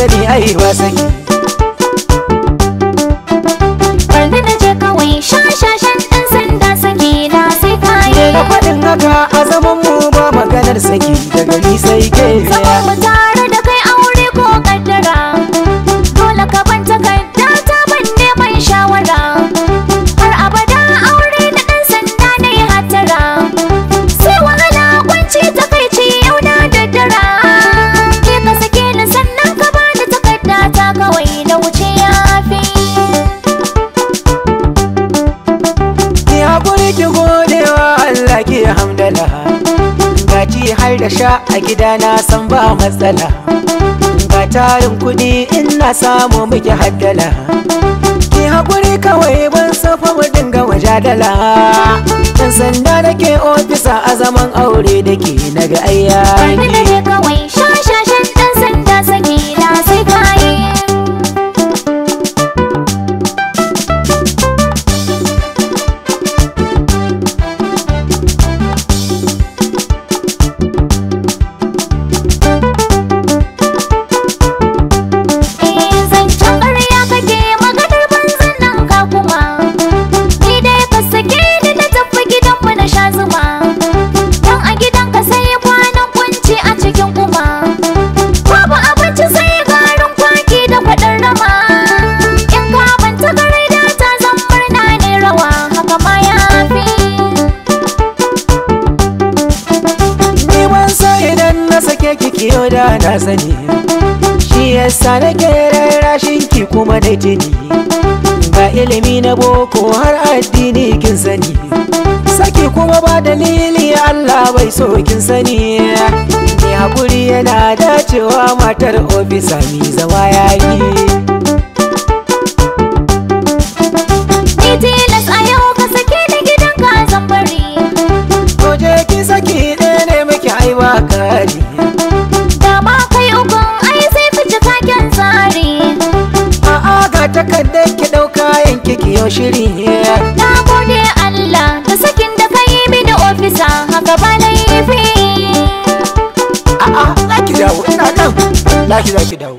sani ai ba saki Bari na je kawai shashashan ɗan sanda saki na sai kayi da faɗin haka a zaman mu ba maganar saki daga ni sai ke Zaman mu tare da kai aure ko kaddara Dole ka ban takarda ta ban neman shawara Har abada aure da ɗan sanda na yi hatara Sai wahala kwanci takaici yau na daddara Ke ka sake ni sannan ka bani takarda ta kawai na wuce yafi ki haƙuri ki godewa Allah ki hamdala gaci har da sha a gida na san ba matsala ga tarin kuɗi in na samu miki haddala ki haƙuri kawai ban safa mu dinga wajadala dan sanda nake ofisa a zaman aure da ke naga Bari na ayyaki je kawai shashashan ɗan sanda saki na sai kayi Eh zancen ƙarya kake maganar banzan nan ka kuma Ni dai ka sake ni na tafi gidanmu na sha zuma Don a gidan ka sai kwanan kunci a cikin kuma Babu abinci sai garin kwaki da kwaɗin rama In ka banta garai da ta zan murna ne rawa haka ma ya fi Ni ban sa idan na sake ki kiyo da na sani Shi yasa nake rarrashin ki kuma da jini Ga ilimi na boko har addini kin sani Saki kuma ba dalili Allah bai so kin sani Ni hakuri yana dacewa matar ofisa mi zama yayi Ni tilas a yau ka sake ni gidan ka zan bari Koje ki saki ɗaya ne muke aiwa kari Dama kai ukun ai sai fi cikakken tsari A'a ga takardar ki ɗauka yanki ki yau shiri Na gode Allah da sakin da ka yi mini ofisa haka ba laifi A'a za ki dawo ina nan Za ki za ki dawo